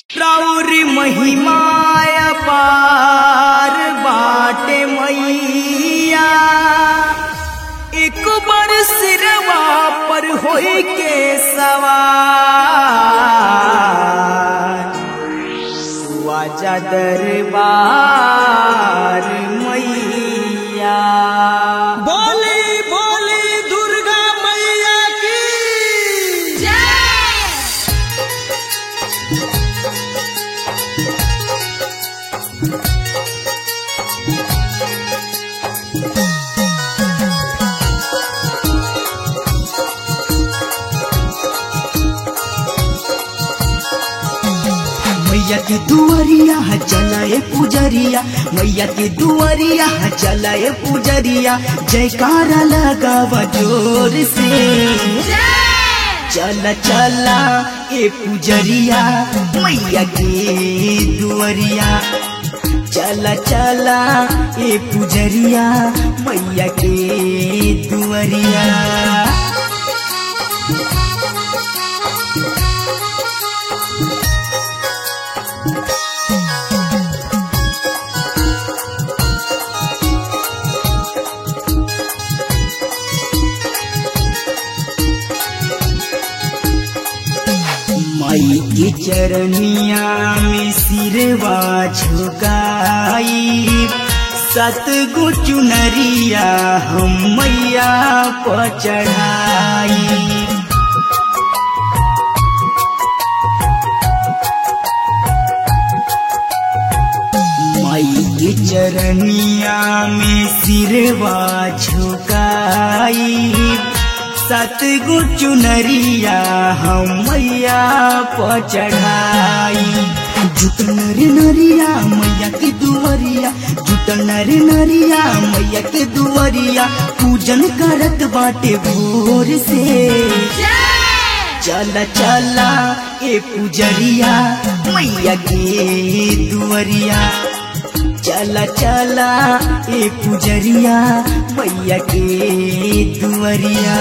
प्रौर महिमाय पार बाटे मैया एक बार सिरवा पर होई के सवार वाजा दरबार मैया बोली बोली दुर्गा मैया की मैया के दुआरिया चलाए पुजरिया मैया के दुआरिया चलाए पुजरिया जयकारा लगावा जोर से चला चला ए पुजरिया मैया के दुआरिया चला चला ए पुजरिया मैया के दुआरिया माई के चरनिया में सिरवा झुकाई सत गो चुनरिया हम मैया पर चढ़ाई माई के चरनिया में सिरवा झुकाई सत गो चुनरिया हम मैया पर चढ़ाई जुटल नर नरिया मैया के दुवरिया जुटल नर नरिया मैया के दुवरिया पूजन करत बाटे भोर से चला चला ए पुजरिया मैया के दुवरिया चला चला ए पुजरिया मैया के दुवरिया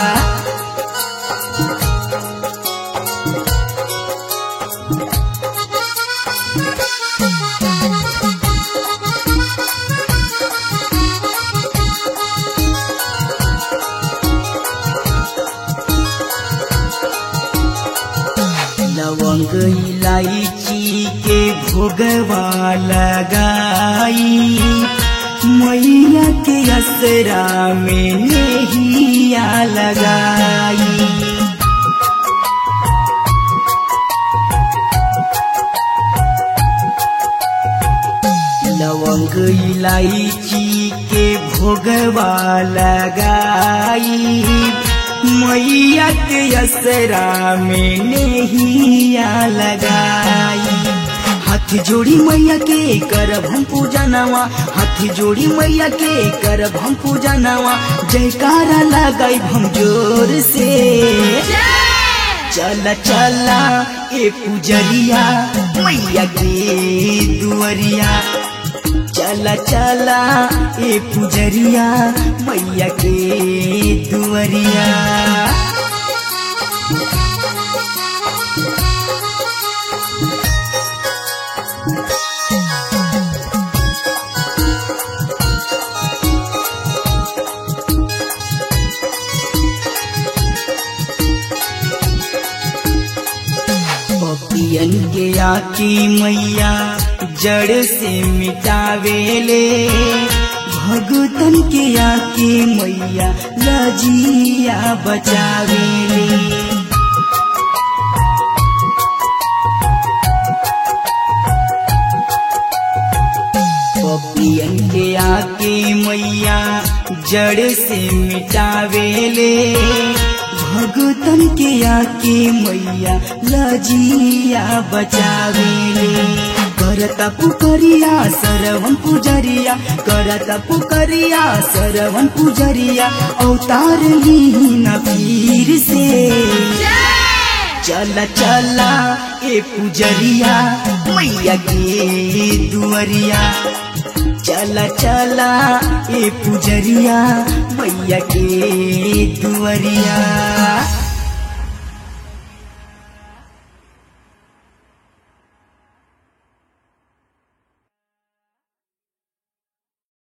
लवंग इलायची के भोगवा लगाई मैया के असरा में नेहिया लगाई लवंग इलायची के भोगवा लगाई मैया के असरा में नेहिया लगाई हाथ जोड़ी मैया के करब हम पूजा नवा हाथ जोड़ी मैया के करब हम पूजा नवा जयकारा लगाई हम जोर से चला चला ए पुजरिया मैया के दुआरिया चला चला ए पुजरिया मैया के दुआरिया पपियन के आकी मैया जड़ से मिटावेले भगतन के आके मैया लजिया बचावेले पपियन के आके मैया जड़ से मिटावेले भगतन के आके मैया लजिया बचावेले करता पुकरिया सरवन पुजरिया करता पुकरिया सरवन पुजरिया अवतार लीन पीर से चला चला ए पुजरिया मैया के दुआरिया चला चला ए पुजरिया मैया के दुआरिया